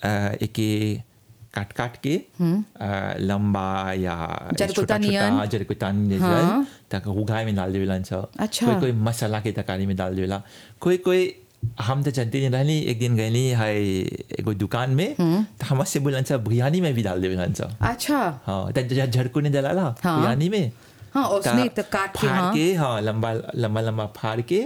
एके काट काट के अ, लंबा या जरकुता नियन। हाँ, जरकुता नियन हाँ। तक उगाए में डाल देवेला छ अच्छा। कोई कोई मसाला के तरकारी में डाल देवेला कोई कोई हम तो जानते नहीं रहनी एक दिन गईली है एगो दुकान में तो हमसे बोलन छ बिरयानी में भी डाल देवेला छ अच्छा हाँ त ज- झड़कू ने डाला हाँ। बिरयानी में हाँ, उसने त त काट के, फाड़ हाँ। के हाँ लंबा लंबा लंबा फाड़ के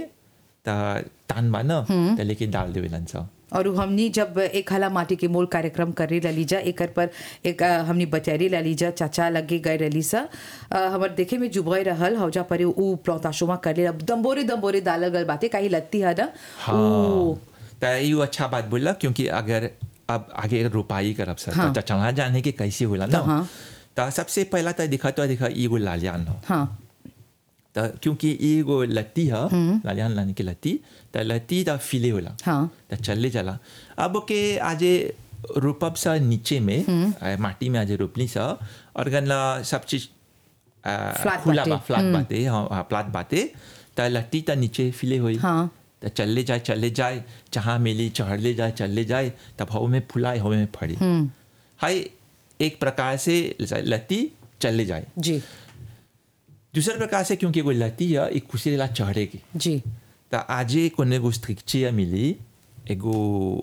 त तान बा न त लेके डाल देवेलन छ और उ हमनी जब एक हला माटी के मोल कार्यक्रम करे लीजा एकर पर एक अ, हमनी बचैरी लीजा चाचा लगे गए रही सा अ, हमर देखे में जुबई रहल हौजा पर उ प्लौताशुमा करे दम्बोरे दम्बोरे डालल गल बाते काहे लत्ती है ना हाँ उ त यो अच्छा बात बोला क्योंकि अगर अब आगे रोपाई करब सर हाँ। त चला जाने के कैसे होला त हाँ। ना त सबसे पहला त दिखा तो दिखा एगो लालियान हो हाँ त क्योंकि एगो लत्ती ह लालियान लाने की लत्ती त लत्ती त फिले होला हाँ त चले जाला अब के आजे रोपब सा नीचे में अ, माटी में आजे रोपली सा और गन्ना सब चीज अ, Flat खुला बाटे। बा फ्लैट बाते हाँ हाँ, फ्लैट बाते त लट्टी त नीचे फिले हुई हाँ। त चले जाए चले जाए जहाँ मिली चढ़ ले जाए चले जाए तब हवा में फुलाए हवा में फड़ी हाय एक प्रकार से लत्ती चले जाए जी दूसरे प्रकार से क्योंकि वो लत्ती है एक खुशी ला चढ़ेगी जी त आजे कोने एगो स्ट्रिक्चिया मिली एगो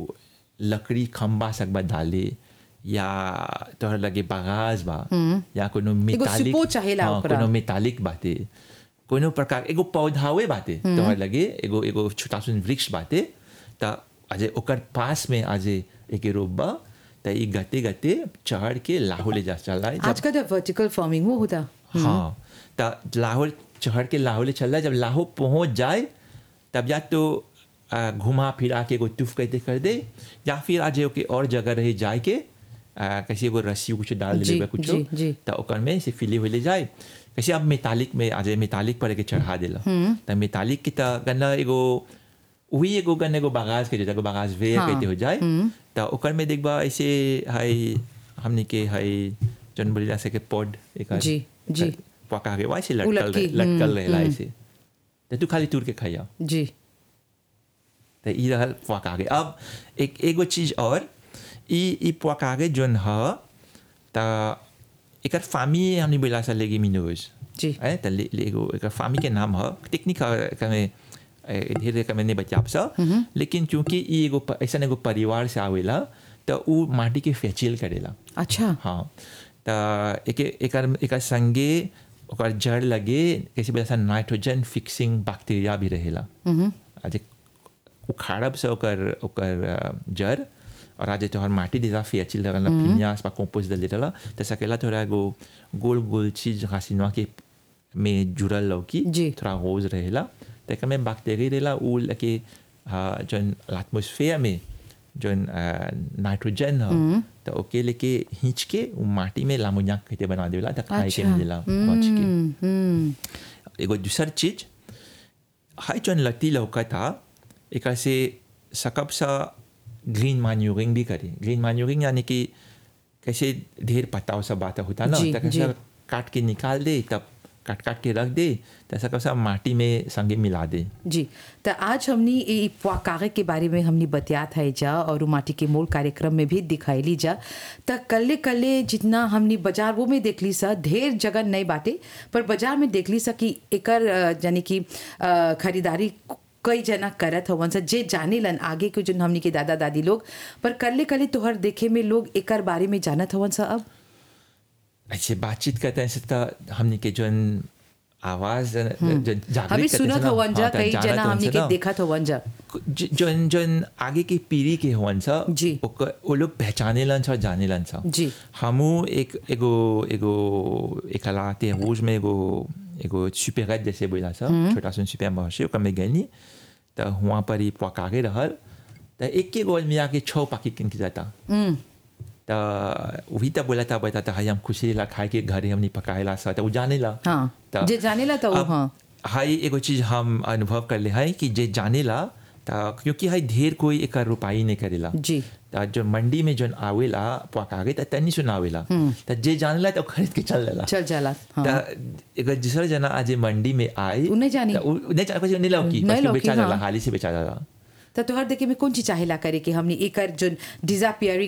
लकड़ी खम्बा सकबा डाले या तोहर लगे बागाज बा या कोनो मेटालिक सिपो चाहेला हाँ, ओकरा। कोनो मेटालिक बाते कोनो प्रकार एगो पौधावे बाते तोहर लगे एगो एगो छोटा सुन वृक्ष बाते त अजे ओकर पास में आजे एक रोबा त ई गते गते चढ़ के लाहो ले जा चला आजकल तो वर्टिकल फार्मिंग वो होता हाँ त लाहौर चढ़ के लाहौर ले चल रहा है जब लाहौर पहुंच जाए तब या तो आ, घुमा फिरा के एगो तुफ कहते कर दे या फिर आज ओके और जगह रहे जाए के आ, कैसे एगो रस्सी कुछ डाल जी, दे कुछ जी, जी। तो ओकर में से फिले हुए ले जाए कैसे अब मेतालिक में आज मेतालिक पर के चढ़ा देला त मेतालिक की त गन्ना एगो वही एगो गन्ना एगो बागाज के जो बागाज वे हाँ। कहते हो जाए त ओकर में देखबा ऐसे हाय हमने के हाय जन बोली जा सके पॉड एक जी, जी। पका के वैसे उ लटकल लटकी, रहे लटकल हम्म, रहेला हम्म। ऐसे तो तू खाली तूर के खाइया जी तो ई रहल पका के अब एक एगो चीज और ई ई पका के जोन ह त एकर फामी हमने बोला सा लेगी मिनोज जी। है त ले, ले एगो एकर फामी के नाम ह टेक्निक कमे ढेर कमे नहीं बचाब सा लेकिन चूंकि ई एगो प- ऐसा एगो परिवार से आवेला त उ माटी के फेचिल करेला अच्छा हाँ त एके एकर एकर संगे ओकर जड़ लगे कैसे बोला नाइट्रोजन फिक्सिंग बैक्टीरिया भी रहेला आज उखाड़ब से ओकर ओकर अ, जड़ और आज तोहर माटी देला फेचिल रहला फिनियास पा कंपोस्ट दे देला त सकेला थोड़ा एगो गोल गोल चीज हासिनवा के में जुड़ल लौकी जी। थोड़ा रोज रहेला त एकर में बैक्टीरिया रहेला उ लगे अ, जौन एटमॉस्फेयर में जौन अ, नाइट्रोजन ह त ओके लेके हिंच के उ माटी में लामोनिया कहते बना देला त खाए के अच्छा। मिलेला मच के हम्म, हम्म, एगो दूसर चीज हाई जौन लती लौका था एक से सकब सा ग्रीन मैन्यूरिंग भी करे ग्रीन मैन्यूरिंग यानी कि कैसे ढेर पत्ता सब बात होता ना जी, तो कैसे जी। काट के निकाल दे तब काट काट के रख दे तो ऐसा कब माटी में संगे मिला दे जी तो आज हमनी ई कागज के बारे में हमनी बतियात है जा और उ माटी के मोल कार्यक्रम में भी दिखाईली जा त कल्ले कल्ले जितना हमनी बाजार वो में देखली सा ढेर जगह नहीं बाटे पर बाजार में देखली सा कि एकर अ, यानी कि अ, खरीदारी कई जना करत हवन सा जे जाने लन आगे के जो हमनी के दादा दादी लोग पर कल्ले कल्ले तोहर देखे में लोग एकर बारे में जानत हवन सा अब ऐसे बातचीत करते हैं तो हमने के जो आवाज जागृत हमें करते सुनत हैं ना, हवन जा हाँ, तो कई जानत जना हवन हमनी से के ना। देखत हवन जा जन जन आगे की पीढ़ी के होवन सा जी। ओकर वो लोग पहचाने लन सा जाने लन सा जी। हमू एक एगो एगो एक लाते रोज में एगो एगो सुपेरत जैसे बोला सा छोटा सा सुपर मार्शे ओकर में गनी तो वहाँ पर ही पकागे रहल तो एक के गोल मिला के छः पाकिट किन के जाता तो वही तो बोला था बता था हम खुशी ला खाए के घरे हमने पकाएला सा तो वो जाने ला हाँ त- जे जानेला तो अब हाँ हाई एगो चीज हम अनुभव कर ले है कि जे जाने ला ता क्योंकि हाई ढेर कोई एक रुपाई नहीं करेला जी ता जो मंडी में जोन आवेला पकागे ता तनी सुन आवेला ता जे जानेला तो खरीद के चल लेला चल जाला हाँ ता एगो दूसरा जना आज मंडी में आई उ नहीं जानी। ता उ उ नहीं जाने પછી नहीं लौकी नहीं बस लौकी, बेचा जाला हाँ। हाली से बेचा जाला तो तोहर देखे में कौन चीज चाहेला करे कि हमने एकर जो डिजापियरिंग